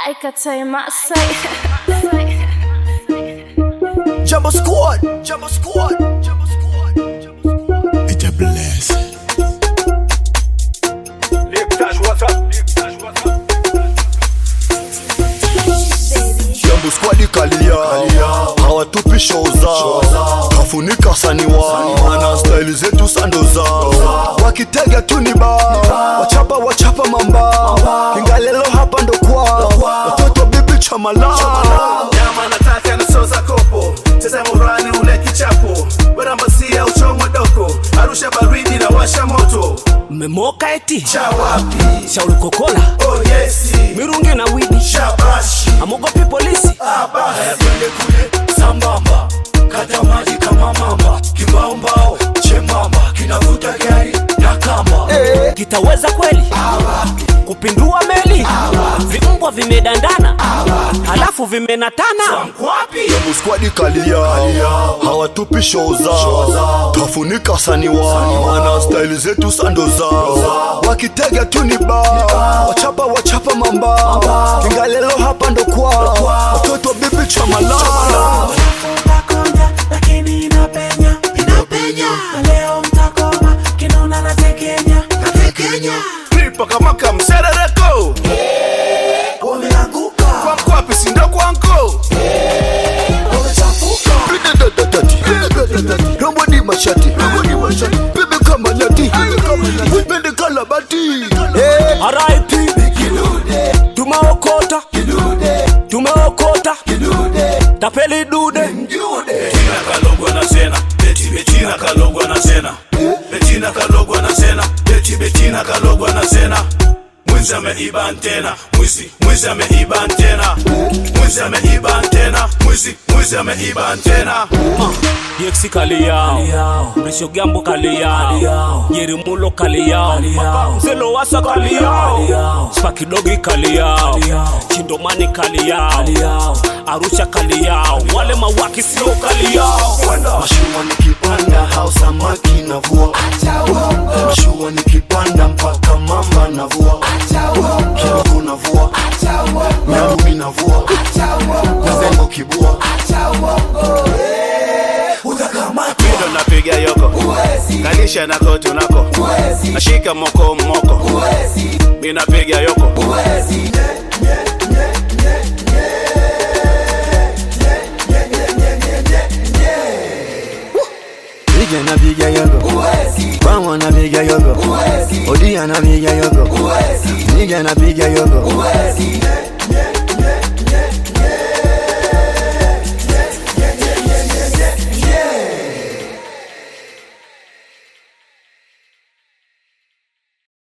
Haikatai Masai. Jumbo Squad, Jumbo Squad, Jumbo Squad, Jumbo Squad. It's a blessing. Jumbo Squad kalia, hawatupi show zao, kafunika sani wao, wana style zetu sando zao, wakitega tu ni bao, wachapa wachapa mambao, kingalelo hapa ndo kwao, watoto bibi chamalao nyama nataka nasoza kopo cheza morani ule kichapo werambasia uchomwe doko arusha baridi na washa moto mmemoka eti cha wapi shauri kokola oh yesi mirungi na widi shabashi amogopi polisi haya twende kule sambamba kata maji kama mamba kimbaumbao chembamba kinavuta gari na kamba kitaweza kweli kupindua meli vimbwa vimedandana halafu vimenatana wapi Jumbo Squad kalia, hawatupi show zao, kafunika sani wao, wana style zetu sando zao, wakitega tu ni bao, wachapa wachapa mambao, kingalelo hapa ndo kwao, watoto bibi chamalao Mtakonja lakini inapenya inapenya leo mtakoma kinona na tekenya na tekenya pipa kama kamserereko wameanguka kwa mkwapi sindo kwanko wamechafuka Rombo ni mashati, bibi kama nyati, wipende kalabati. Eh, RIP tumeokota tumeokota tapeli dude Betina kalogwa na sena beti betina kalogwa na sena betina kalogwa na sena beti betina kalogwa na sena mwizi ameiba antena mwizi mwizi ameiba antena mwizi ameiba antena mwizi mwizi ameiba antena DX kali yao Mrisho Gambo kali yao Yeri Mulo kali yao Mzelo Wasa kali yao Spaki Dogi kali yao Chindomani kali yao Arusha kali yao Wale mawaki sio kali yao Mashua nikipanda hao samaki navua, mashua nikipanda mpaka mamba navua, kidogo navua, nyarumi navua, nazengo kibua, Mido napiga yoko kalisha nako tunako nashika moko moko mi napiga yoko Piga na piga yogo, Bangwa na piga yogo, Odia na piga yogo, Niga na piga yogo,